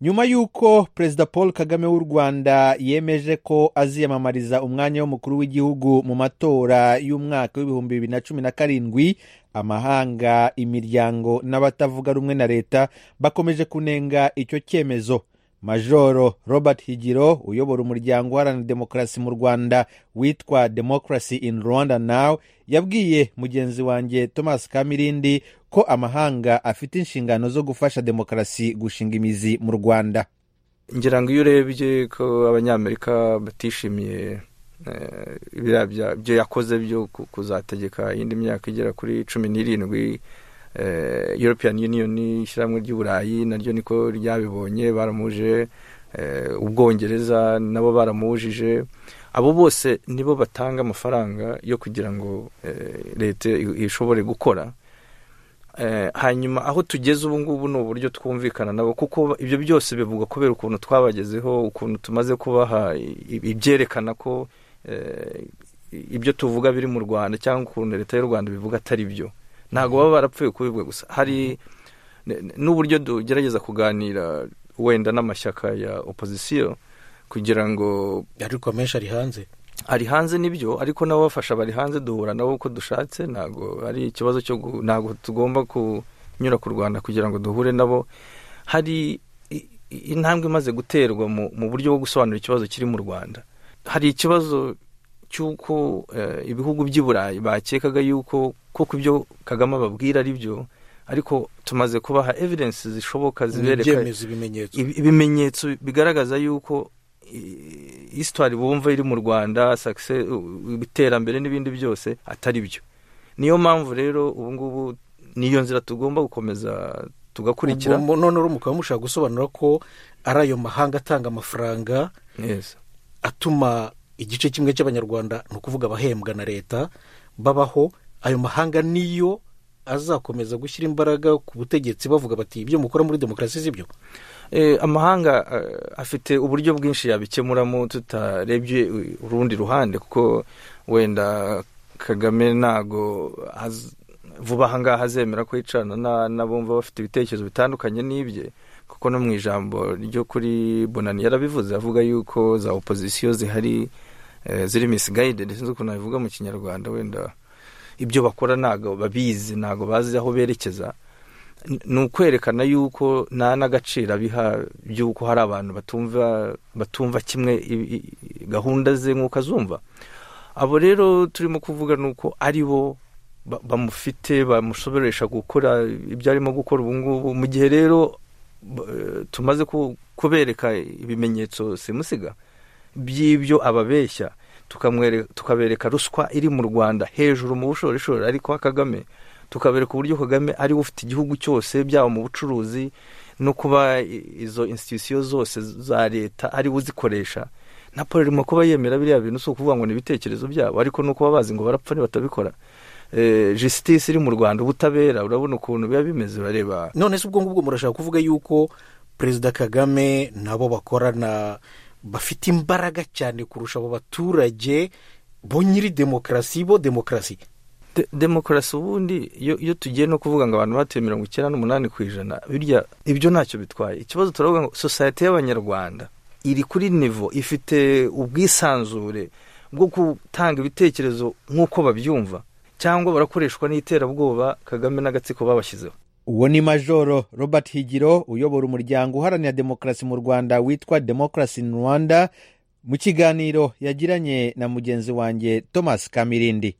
nyuma y'uko perezida paul kagame w'u rwanda yemeje ko aziyamamariza umwanya w'umukuru w'igihugu mu matora y'umwaka w'ibihumbi bibiri na cumi na karindwi amahanga imiryango n'abatavuga rumwe na leta bakomeje kunenga icyo cyemezo majoro robert higiro uyobora umuryango uharanira demokarasi mu rwanda witwa democracy in rwanda now yabwiye mugenzi wanjye thomas kamirindi ko amahanga afite inshingano zo gufasha demokarasi gushinga imizi mu rwanda ngira ngo iyo urebye ko abanyamerika batishimiye ibyo yakoze byo kuzategeka iyindi myaka igera kuri cumi n'irindwi european union ishyirahamwe ry'uburayi naryo niko ryabibonye baramuje ubwongereza nabo baramujije abo bose nibo batanga amafaranga yo kugira ngo leta ishobore gukora hanyuma aho tugeze ubu ngubu ni uburyo twumvikana nabo kuko ibyo byose bivugwa kubera ukuntu twabagezeho ukuntu tumaze kubaha ibyerekana ko ibyo tuvuga biri mu rwanda cyangwa ukuntu leta y'u rwanda bivuga atari byo ntabwo baba barapfuye kubivuga gusa hari n'uburyo tugerageza kuganira wenda n'amashyaka ya opozisiyo kugira ngo ariko menshi ari hanze ari hanze nibyo ariko n'ababafasha bari hanze duhura nabo uko dushatse ntabwo ari ikibazo cyo ntabwo tugomba kunyura ku rwanda kugira ngo duhure nabo hari intambwe imaze guterwa mu buryo bwo gusobanura ikibazo kiri mu rwanda hari ikibazo cy'uko ibihugu by'i burayi bakekaga yuko koko ibyo kagame ababwira ari byo ariko tumaze kubaha evidensi zishoboka zibereka ibimenyetso bigaragaza yuko hisitwari bumva iri mu rwanda iterambere n'ibindi byose atari byo niyo mpamvu rero ubu ngubu niyo nzira tugomba gukomeza tugakurikira none mukaba mushaka gusobanura ko ari ayo mahanga atanga amafaranga atuma igice kimwe cy'abanyarwanda ni ukuvuga abahembwa na leta babaho ayo mahanga niyo azakomeza gushyira imbaraga ku butegetsi bavuga bati ibyo mukora muri demokarasi si byo amahanga afite uburyo bwinshi yabikemuramo tutarebye urundi ruhande kuko wenda kagame ntago vuba aha ngaha azemera ko yicarana n'abumva bafite ibitekerezo bitandukanye n'ibye kuko no mu ijambo ryo kuri bonani yarabivuze avuga yuko za opozisiyo zihari ziri misigayide ndetse n'ukuntu nabivuga mu kinyarwanda wenda ibyo bakora ntabwo babizi ntabwo bazi aho berekeza ni ukwerekana yuko nta n'agaciro abiha by'uko hari abantu batumva batumva kimwe gahunda ze nk'uko azumva abo rero turimo kuvuga ni uko ari bo bamufite bamusoberesha gukora ibyo arimo gukora ubu ngubu mu gihe rero tumaze kubereka ibimenyetso simusiga by'ibyo ababeshya tukabereka ruswa iri mu rwanda hejuru mu bushorishori ariko kagame tukabereka uburyo kagame ariwe ufite igihugu cyose byaba mu bucuruzi no kuba izo institusiyo zose za leta ariwe uzikoresha na paul irimo kuba yemera biriya bintu si ukuvuga ngo ni ibitekerezo byabo ariko ni ukuba bazi ngo barapfa batabikora jisitisi iri mu rwanda ubutabera urabona ukuntu biba bimeze bareba none se ubwo ngubwo murashaka kuvuga yuko perezida kagame nabo bakorana bafite imbaraga cyane kurusha abo baturage bo nyiri demokarasi bo demokarasi demokarasi ubundi iyo tugiye no kuvuga ngo abantu batuye mirongo icyenda n'umunani ku ijana birya ibyo ntacyo bitwaye ikibazo turavuga ngo sosiyete y'abanyarwanda iri kuri nivo ifite ubwisanzure bwo gutanga ibitekerezo nk'uko babyumva cyangwa barakoreshwa n'iterabwoba kagame n'agatsiko babashyizeho uwo ni majoro robert higiro uyobora umuryango uharanira demokarasi mu rwanda witwa demokarasi in rwanda mu kiganiro yagiranye na mugenzi wanjye thomas kamirindi